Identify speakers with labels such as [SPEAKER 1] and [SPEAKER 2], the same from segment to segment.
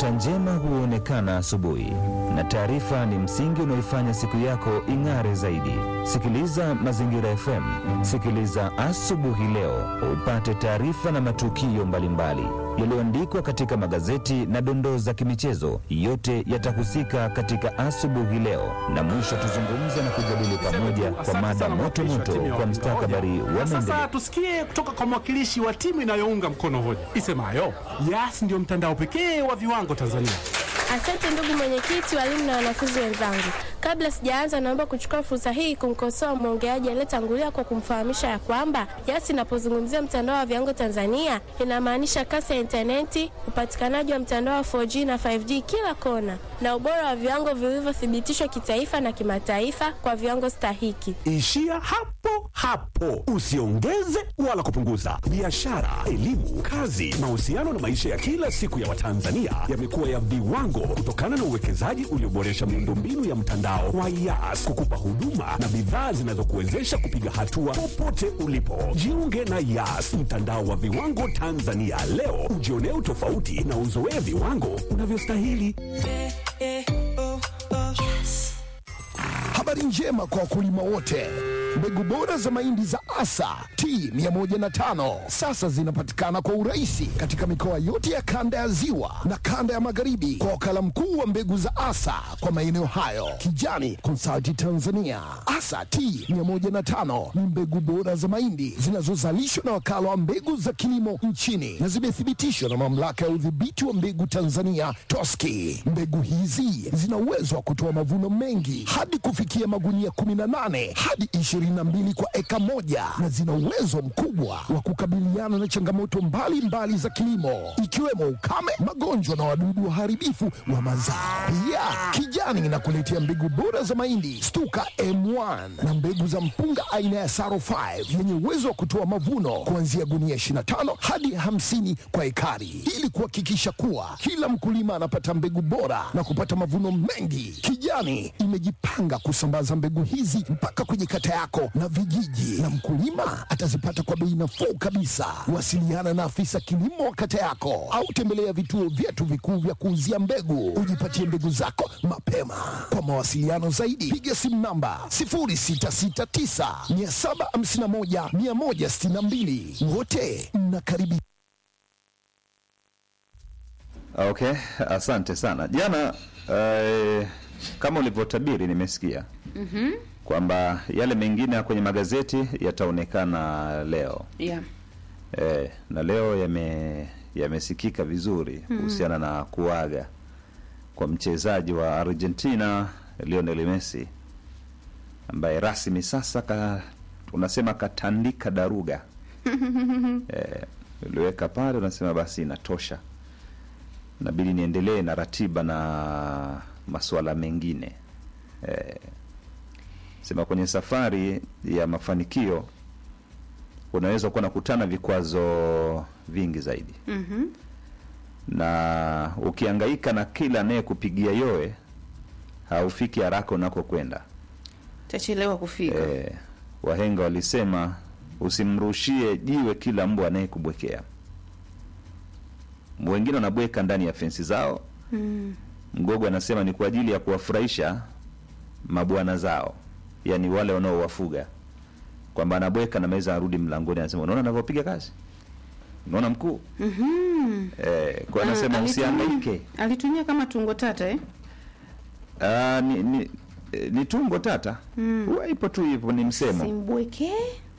[SPEAKER 1] Nyota njema huonekana asubuhi, na taarifa ni msingi unaoifanya siku yako ing'are zaidi. Sikiliza Mazingira FM, sikiliza asubuhi leo, upate taarifa na matukio mbalimbali yaliyoandikwa katika magazeti na dondoo za kimichezo. Yote yatahusika katika asubuhi leo, na mwisho tuzungumze na kujadili pamoja kwa mada moto moto kwa mstakabali wa
[SPEAKER 2] Na
[SPEAKER 1] maendeleo.
[SPEAKER 2] sasa tusikie kutoka kwa mwakilishi wa timu inayounga mkono hoja isemayo Yas ndio mtandao pekee wa viwango Tanzania.
[SPEAKER 3] Asante ndugu mwenyekiti, walimu na wanafunzi wenzangu. Kabla sijaanza, naomba kuchukua fursa hii kumkosoa mwongeaji aliyetangulia kwa kumfahamisha ya kwamba Yas inapozungumzia mtandao wa viwango Tanzania inamaanisha kasi ya intaneti, upatikanaji wa mtandao wa 4G na 5G kila kona, na ubora wa viwango vilivyothibitishwa kitaifa na kimataifa kwa viwango stahiki.
[SPEAKER 4] Ishia hapo hapo, usiongeze wala kupunguza. Biashara, elimu, kazi, mahusiano na maisha ya kila siku ya Watanzania yamekuwa ya viwango kutokana na uwekezaji ulioboresha miundombinu ya mtandao wa Yas kukupa huduma na bidhaa zinazokuwezesha kupiga hatua popote ulipo. Jiunge na Yas, mtandao wa viwango Tanzania leo, ujionee utofauti na uzoee viwango unavyostahili.
[SPEAKER 5] Habari njema kwa wakulima wote. Mbegu bora za mahindi za Asa T105 sasa zinapatikana kwa urahisi katika mikoa yote ya kanda ya Ziwa na kanda ya Magharibi kwa wakala mkuu wa mbegu za Asa kwa maeneo hayo, Kijani Consulting Tanzania. Asa T105 ni mbegu bora za mahindi zinazozalishwa na wakala wa mbegu za kilimo nchini na zimethibitishwa na mamlaka ya udhibiti wa mbegu Tanzania TOSCI. Mbegu hizi zina uwezo wa kutoa mavuno mengi hadi kufikia magunia 18 hadi 22 kwa eka moja na zina uwezo mkubwa wa kukabiliana na changamoto mbalimbali mbali za kilimo ikiwemo ukame, magonjwa na wadudu waharibifu wa mazao. Pia Kijani inakuletea mbegu bora za mahindi Stuka M1 na mbegu za mpunga aina ya Saro 5 yenye uwezo wa kutoa mavuno kuanzia gunia 25 hadi 50 kwa ekari ili kuhakikisha kuwa kila mkulima anapata mbegu bora na kupata mavuno mengi. Kijani imejipanga kusambaza mbegu hizi mpaka kwenye kata yako na vijiji, na mkulima atazipata kwa bei nafuu kabisa. Wasiliana na afisa kilimo wa kata yako au tembelea vituo vyetu vikuu vya kuuzia mbegu, ujipatie mbegu zako mapema. Kwa mawasiliano zaidi, piga simu namba 0669 751 162. Wote mnakaribishwa.
[SPEAKER 1] Okay, asante sana. Jana eh, kama ulivyotabiri nimesikia kwamba yale mengine ya kwenye magazeti yataonekana leo
[SPEAKER 6] Yeah.
[SPEAKER 1] eh, na leo yame yamesikika vizuri kuhusiana na kuaga kwa mchezaji wa Argentina Lionel Messi ambaye rasmi sasa ka, unasema katandika daruga eh, uliweka pale unasema basi inatosha nabidi niendelee na ratiba na masuala mengine eh, sema kwenye safari ya mafanikio unaweza kuwa nakutana vikwazo vingi zaidi
[SPEAKER 6] Mhm.
[SPEAKER 1] na ukiangaika na kila anayekupigia yowe haufiki haraka unakokwenda
[SPEAKER 6] Tachelewa kufika.
[SPEAKER 1] eh, wahenga walisema usimrushie jiwe kila mbwa anayekubwekea wengine wanabweka ndani ya fensi zao
[SPEAKER 6] Mm.
[SPEAKER 1] mgogo anasema ni kwa ajili ya kuwafurahisha mabwana zao yani wale wanaowafuga kwamba anabweka na maweza arudi mlangoni anasema unaona anavyopiga kazi unaona mkuu
[SPEAKER 6] Mhm.
[SPEAKER 1] eh, kwa anasema
[SPEAKER 6] Ah, alitumia-
[SPEAKER 1] usiangaike
[SPEAKER 6] Alitumia kama tungo tata eh?
[SPEAKER 1] Ah, ni, ni, eh, ni tungo tata huwa ipo tu hivyo ni msemo
[SPEAKER 6] Simbweke.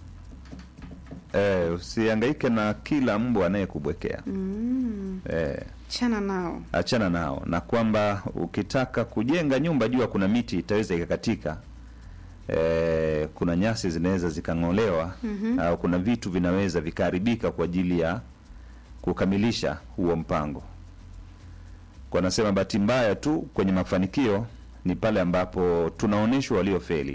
[SPEAKER 1] eh, usiangaike na kila mbwa anayekubwekea
[SPEAKER 6] Mm.
[SPEAKER 1] eh,
[SPEAKER 6] Chana nao.
[SPEAKER 1] achana nao na kwamba ukitaka kujenga nyumba jua kuna miti itaweza ikakatika e, kuna nyasi zinaweza zikang'olewa
[SPEAKER 6] Mhm.
[SPEAKER 1] au kuna vitu vinaweza vikaharibika kwa ajili ya kukamilisha huo mpango kwa nasema bahati mbaya tu kwenye mafanikio ni pale ambapo tunaonyeshwa waliofeli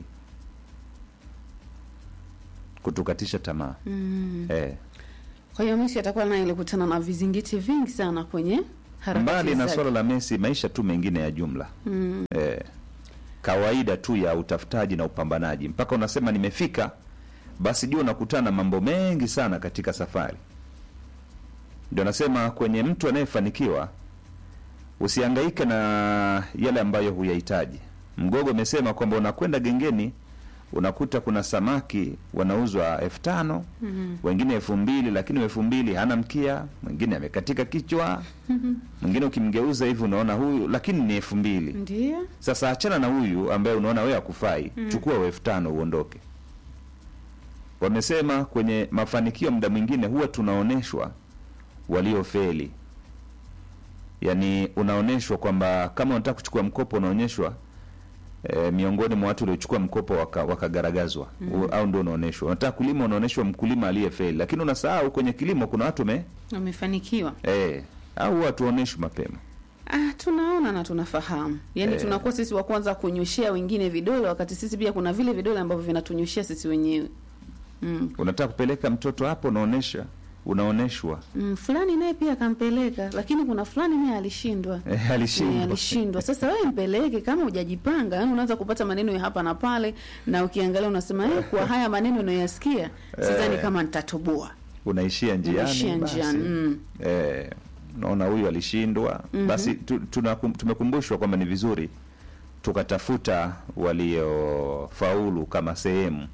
[SPEAKER 1] kutukatisha tamaa
[SPEAKER 6] Mm.
[SPEAKER 1] eh,
[SPEAKER 6] Kwa hiyo Messi atakuwa naye alikutana na vizingiti vingi sana kwenye harakati
[SPEAKER 1] mbali na
[SPEAKER 6] zake.
[SPEAKER 1] swala la Messi maisha tu mengine ya jumla
[SPEAKER 6] Mm.
[SPEAKER 1] eh, kawaida tu ya utafutaji na upambanaji mpaka unasema nimefika basi jua unakutana na mambo mengi sana katika safari ndio nasema kwenye mtu anayefanikiwa usihangaike na yale ambayo huyahitaji. Mgogo amesema kwamba unakwenda gengeni unakuta kuna samaki wanauzwa elfu tano wengine elfu mbili lakini elfu mbili hana mkia, mwingine amekatika kichwa, mwingine ukimgeuza hivi unaona huyu, lakini ni elfu mbili.
[SPEAKER 6] Ndio.
[SPEAKER 1] Sasa achana na huyu ambaye unaona wewe hakufai, chukua wa elfu tano uondoke. Wamesema kwenye mafanikio muda mwingine huwa tunaonyeshwa waliofeli, yaani unaonyeshwa kwamba kama unataka kuchukua mkopo unaonyeshwa e, miongoni mwa watu waliochukua mkopo waka- wakagaragazwa U- au ndio unaonyeshwa. Unataka kulima unaonyeshwa mkulima aliyefeli, lakini unasahau kwenye kilimo kuna watu me
[SPEAKER 6] Wamefanikiwa.
[SPEAKER 1] e, au huwa tuonyeshwi mapema.
[SPEAKER 6] Ah, tunaona na tunafahamu. Yaani
[SPEAKER 1] Eh.
[SPEAKER 6] tunakuwa sisi wa kwanza kunyoshea wengine vidole wakati sisi pia kuna vile vidole ambavyo vinatunyoshea sisi wenyewe. Mm.
[SPEAKER 1] Unataka kupeleka mtoto hapo, unaonyesha unaonyeshwa
[SPEAKER 6] Mm, fulani naye pia akampeleka lakini kuna fulani naye alishindwa.
[SPEAKER 1] e,
[SPEAKER 6] Eh,
[SPEAKER 1] alishindwa
[SPEAKER 6] alishindwa. Sasa wewe mpeleke kama hujajipanga, yani unaanza kupata maneno ya hapa na pale na ukiangalia unasema eh, kwa haya maneno unayoyasikia sidhani
[SPEAKER 1] Eh.
[SPEAKER 6] kama nitatoboa.
[SPEAKER 1] unaishia njiani,
[SPEAKER 6] Unaishia
[SPEAKER 1] basi.
[SPEAKER 6] njiani. Mm.
[SPEAKER 1] Eh, naona huyu alishindwa basi tu, tunakum- tumekumbushwa kwamba ni vizuri tukatafuta waliofaulu kama sehemu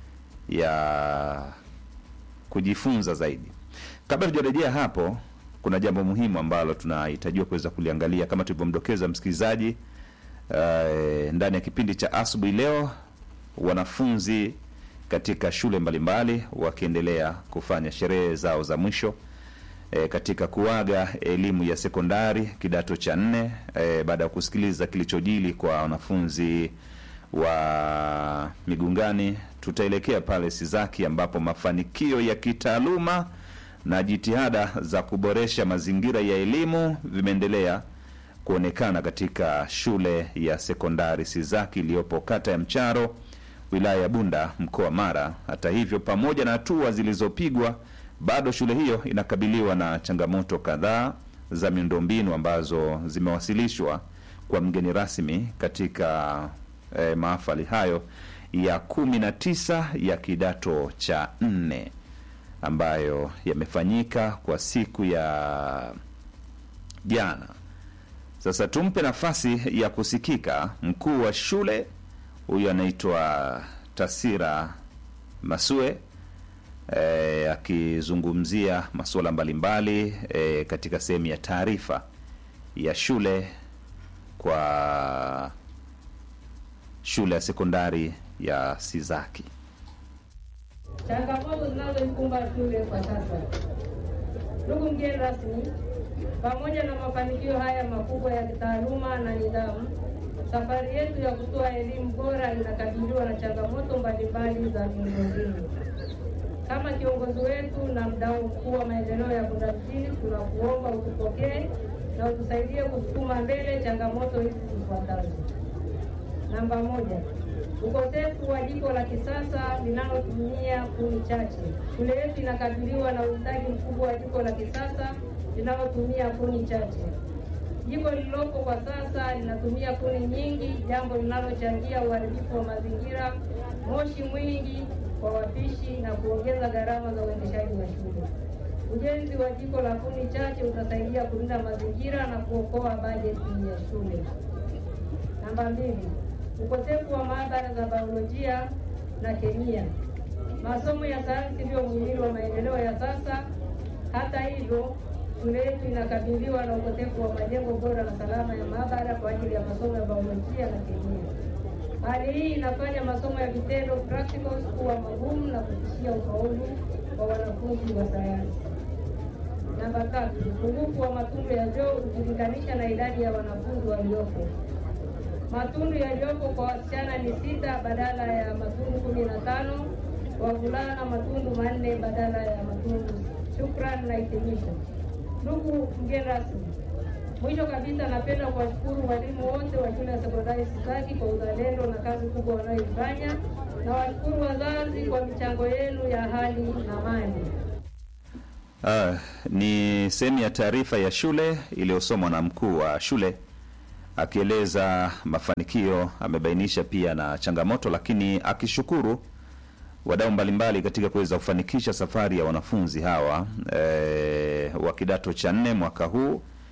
[SPEAKER 1] ya kujifunza zaidi. Kabla tujarejea hapo, kuna jambo muhimu ambalo tunahitajiwa kuweza kuliangalia kama tulivyomdokeza msikilizaji eh, ndani ya kipindi cha asubuhi leo, wanafunzi katika shule mbalimbali wakiendelea kufanya sherehe zao za mwisho e, katika kuaga elimu ya sekondari kidato cha nne e, baada ya kusikiliza kilichojili kwa wanafunzi wa Migungani, tutaelekea pale Sizaki ambapo mafanikio ya kitaaluma na jitihada za kuboresha mazingira ya elimu vimeendelea kuonekana katika shule ya sekondari Sizaki iliyopo kata ya Mcharo wilaya ya Bunda mkoa wa Mara. Hata hivyo, pamoja na hatua zilizopigwa, bado shule hiyo inakabiliwa na changamoto kadhaa za miundombinu ambazo zimewasilishwa kwa mgeni rasmi katika eh, mahafali hayo ya kumi na tisa ya kidato cha nne ambayo yamefanyika kwa siku ya jana. Sasa tumpe nafasi ya kusikika mkuu wa shule huyu anaitwa Tasira Masue e, akizungumzia masuala mbalimbali e, katika sehemu ya taarifa ya shule kwa shule ya sekondari ya Sizaki.
[SPEAKER 7] Changamoto zinazoikumba shule kwa sasa. Ndugu mgeni rasmi, pamoja na mafanikio haya makubwa ya kitaaluma na nidhamu, safari yetu ya kutoa elimu bora inakabiliwa na changamoto mbalimbali za miundombinu. Kama kiongozi wetu na mdau mkuu wa maendeleo ya Bunda mjini, tunakuomba utupokee na utusaidie kusukuma mbele changamoto hizi zifuatazo. Namba moja, ukosefu wa jiko la kisasa linalotumia kuni chache. Shule yetu inakabiliwa na uhitaji mkubwa wa jiko la kisasa linalotumia kuni chache. Jiko lililopo kwa sasa linatumia kuni nyingi, jambo linalochangia uharibifu wa mazingira, moshi mwingi kwa wapishi na kuongeza gharama za uendeshaji wa shule. Ujenzi wa jiko la kuni chache utasaidia kulinda mazingira na kuokoa bajeti ya shule. Namba mbili, ukosefu wa maabara za biolojia na kemia. Masomo ya sayansi ndio muhimili wa maendeleo ya sasa. Hata hivyo, shule yetu inakabiliwa na ukosefu wa majengo bora na salama ya maabara kwa ajili ya masomo ya biolojia na kemia. Hali hii inafanya masomo ya vitendo practicals kuwa magumu na kutishia ufaulu wa wanafunzi wa sayansi. Namba tatu, upungufu wa matundu ya vyoo ukilinganisha na idadi ya wanafunzi waliopo. Matundu yaliyopo kwa wasichana ni sita badala ya matundu kumi na tano, wavulana matundu manne badala ya matundu. Shukrani na hitimisho. Ndugu mgeni rasmi, mwisho kabisa napenda kuwashukuru walimu wote wa shule ya sekondari Sizaki kwa uzalendo na kazi kubwa wanayoifanya na washukuru wazazi kwa michango yenu ya hali na mali.
[SPEAKER 1] Ah, ni sehemu ya taarifa ya shule iliyosomwa na mkuu wa shule akieleza mafanikio, amebainisha pia na changamoto, lakini akishukuru wadau mbalimbali katika kuweza kufanikisha safari ya wanafunzi hawa e, wa kidato cha nne mwaka huu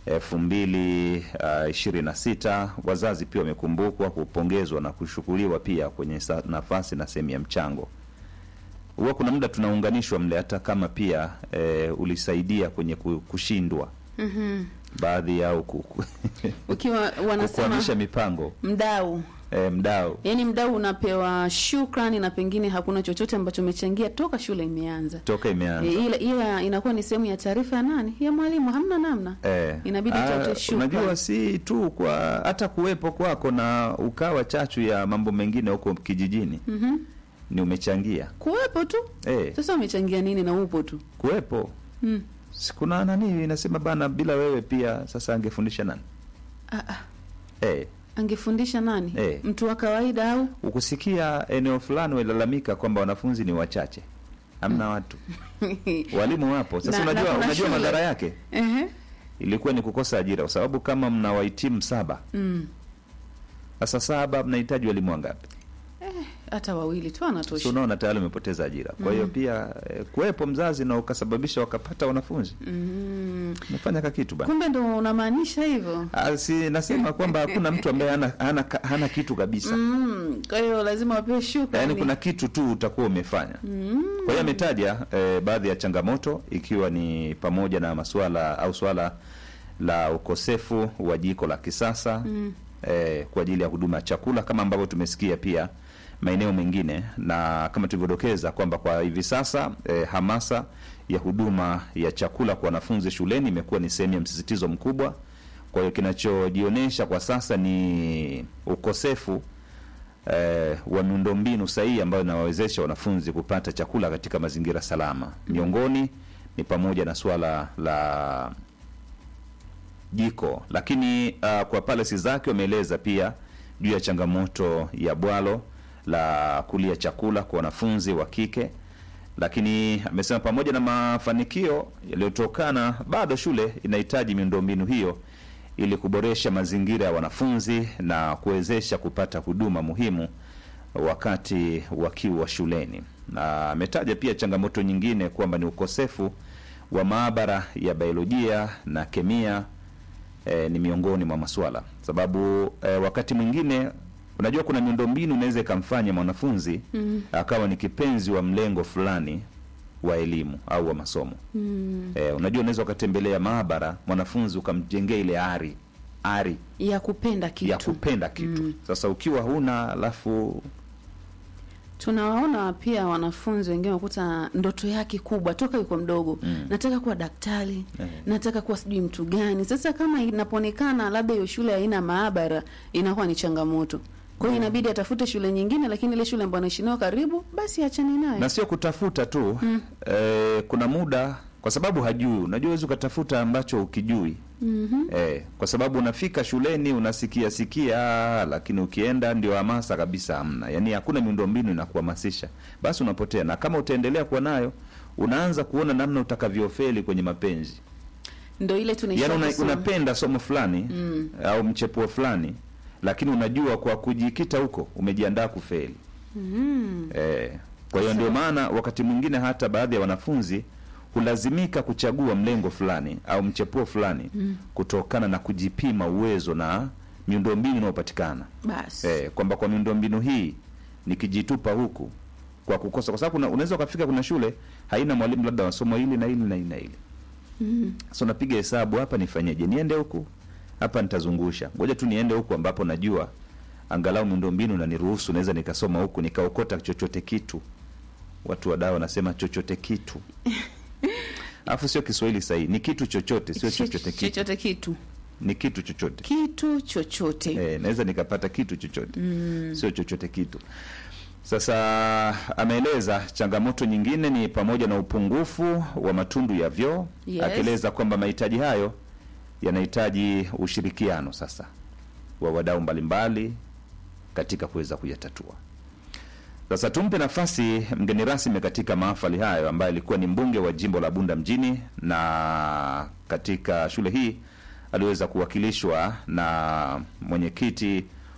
[SPEAKER 1] elfu mbili uh, ishirini na sita. Wazazi pia wamekumbukwa, kupongezwa na kushukuriwa pia kwenye sa- nafasi na sehemu ya mchango. Huwa kuna muda tunaunganishwa mle, hata kama pia eh, ulisaidia kwenye ku- kushindwa baadhi yao ku- ku-
[SPEAKER 6] ukiwa wanasema
[SPEAKER 1] kukwamisha mipango
[SPEAKER 6] mdau
[SPEAKER 1] eh, mdau
[SPEAKER 6] yaani mdau unapewa shukrani na pengine hakuna chochote ambacho umechangia toka shule imeanza
[SPEAKER 1] toka imeanza
[SPEAKER 6] e, ila, ila inakuwa ni sehemu ya taarifa ya nani ya mwalimu hamna namna
[SPEAKER 1] Eh,
[SPEAKER 6] Inabidi
[SPEAKER 1] ah,
[SPEAKER 6] utafute shukrani.
[SPEAKER 1] Unajua, si tu kwa hata kuwepo kwako na ukawa chachu ya mambo mengine huko kijijini
[SPEAKER 6] Mhm.
[SPEAKER 1] ni umechangia
[SPEAKER 6] kuwepo tu
[SPEAKER 1] eh,
[SPEAKER 6] sasa umechangia nini na upo tu
[SPEAKER 1] kuwepo
[SPEAKER 6] mm.
[SPEAKER 1] sikuna nani inasema bana, bila wewe pia sasa angefundisha nani?
[SPEAKER 6] ah, ah.
[SPEAKER 1] Eh,
[SPEAKER 6] angefundisha nani
[SPEAKER 1] Eh.
[SPEAKER 6] mtu wa kawaida au
[SPEAKER 1] ukusikia eneo fulani walalamika kwamba wanafunzi ni wachache, hamna watu, walimu wapo. Sasa
[SPEAKER 6] Na- na
[SPEAKER 1] unajua,
[SPEAKER 6] kuna
[SPEAKER 1] unajua
[SPEAKER 6] shule.
[SPEAKER 1] madhara yake
[SPEAKER 6] Ehe.
[SPEAKER 1] ilikuwa ni kukosa ajira, kwa sababu kama mna wahitimu saba,
[SPEAKER 6] Mm.
[SPEAKER 1] sasa saba mnahitaji walimu wangapi?
[SPEAKER 6] hata wawili tu
[SPEAKER 1] si
[SPEAKER 6] anatosha
[SPEAKER 1] unaona tayari umepoteza ajira. Kwa hiyo pia eh, kuwepo mzazi na ukasababisha wakapata wanafunzi,
[SPEAKER 6] mm.
[SPEAKER 1] umefanya ka kitu bana.
[SPEAKER 6] kumbe ndo unamaanisha hivyo
[SPEAKER 1] Ah, si nasema kwamba hakuna mtu ambaye hana, hana, hana kitu kabisa
[SPEAKER 6] mm. kwa hiyo lazima wapewe shukrani
[SPEAKER 1] yaani kuna kitu tu utakuwa umefanya
[SPEAKER 6] mm.
[SPEAKER 1] kwa hiyo ametaja eh, baadhi ya changamoto ikiwa ni pamoja na masuala au swala la ukosefu wa jiko la kisasa
[SPEAKER 6] Mm.
[SPEAKER 1] eh, kwa ajili ya huduma ya chakula kama ambavyo tumesikia pia maeneo mengine na kama tulivyodokeza kwamba kwa hivi sasa eh, hamasa ya huduma ya chakula kwa wanafunzi shuleni imekuwa ni sehemu ya msisitizo mkubwa kwa hiyo kinachojionyesha kwa sasa ni ukosefu eh, wa miundombinu sahihi ambayo inawawezesha wanafunzi kupata chakula katika mazingira salama. Miongoni ni pamoja na suala la jiko, lakini uh, kwa palesi zake wameeleza pia juu ya changamoto ya bwalo la kulia chakula kwa wanafunzi wa kike, lakini amesema pamoja na mafanikio yaliyotokana, bado shule inahitaji miundombinu hiyo ili kuboresha mazingira ya wanafunzi na kuwezesha kupata huduma muhimu wakati wakiwa shuleni. Na ametaja pia changamoto nyingine kwamba ni ukosefu wa maabara ya biolojia na kemia eh, ni miongoni mwa maswala sababu eh, wakati mwingine unajua kuna miundombinu inaweza ikamfanya mwanafunzi
[SPEAKER 6] Mm.
[SPEAKER 1] akawa ni kipenzi wa mlengo fulani wa elimu au wa masomo
[SPEAKER 6] Mm.
[SPEAKER 1] eh, unajua unaweza ukatembelea maabara mwanafunzi ukamjengea ile ari ari
[SPEAKER 6] ya kupenda kitu
[SPEAKER 1] ya kupenda kitu
[SPEAKER 6] Mm.
[SPEAKER 1] sasa ukiwa huna alafu
[SPEAKER 6] tunawaona pia wanafunzi wengine wakuta ndoto yake kubwa toka yuko mdogo
[SPEAKER 1] Mm.
[SPEAKER 6] nataka kuwa daktari
[SPEAKER 1] Eh.
[SPEAKER 6] nataka kuwa sijui mtu gani sasa kama inapoonekana labda hiyo shule haina maabara inakuwa ni changamoto kwa hiyo inabidi atafute shule nyingine lakini ile shule ambayo anaishi nayo karibu basi achane nayo
[SPEAKER 1] na sio kutafuta tu mm. eh, kuna muda kwa sababu hajui unajua huwezi ukatafuta ambacho ukijui
[SPEAKER 6] Mhm.
[SPEAKER 1] eh, kwa sababu unafika shuleni unasikia sikia lakini ukienda ndio hamasa kabisa hamna yaani hakuna miundombinu inakuhamasisha basi unapotea na kama utaendelea kuwa nayo unaanza kuona namna utakavyofeli kwenye mapenzi
[SPEAKER 6] ndo ile tunaisha
[SPEAKER 1] yaani una,
[SPEAKER 6] kusoma.
[SPEAKER 1] unapenda somo fulani
[SPEAKER 6] Mm.
[SPEAKER 1] au mchepuo fulani lakini unajua kwa kujikita huko umejiandaa kufeli
[SPEAKER 6] Mm.
[SPEAKER 1] Eh, kwa hiyo ndio maana wakati mwingine hata baadhi ya wanafunzi hulazimika kuchagua mlengo fulani au mchepuo fulani
[SPEAKER 6] Mm.
[SPEAKER 1] kutokana na kujipima uwezo na miundombinu inayopatikana
[SPEAKER 6] basi
[SPEAKER 1] eh, kwamba kwa miundombinu hii nikijitupa huku kwa kukosa, kwa sababu kuna- unaweza ukafika, kuna shule haina mwalimu labda wa somo hili na hili na hili na hili
[SPEAKER 6] Mm.
[SPEAKER 1] sasa unapiga hesabu, hapa nifanyeje? Niende huku, hapa nitazungusha, ngoja tu niende huku ambapo najua angalau miundombinu na niruhusu, naweza nikasoma huku nikaokota chochote kitu. Watu wa dawa wanasema chochote kitu, alafu sio Kiswahili sahihi, ni kitu chochote, sio chochote kitu,
[SPEAKER 6] chochote kitu
[SPEAKER 1] ni kitu chochote.
[SPEAKER 6] kitu chochote
[SPEAKER 1] Eh, naweza nikapata kitu chochote sio chochote kitu. Sasa ameeleza changamoto nyingine ni pamoja na upungufu wa matundu ya vyoo
[SPEAKER 6] Yes.
[SPEAKER 1] akieleza kwamba mahitaji hayo yanahitaji ushirikiano sasa wa wadau mbalimbali katika kuweza kuyatatua. Sasa tumpe nafasi mgeni rasmi katika mahafali hayo ambaye alikuwa ni mbunge wa jimbo la Bunda mjini, na katika shule hii aliweza kuwakilishwa na mwenyekiti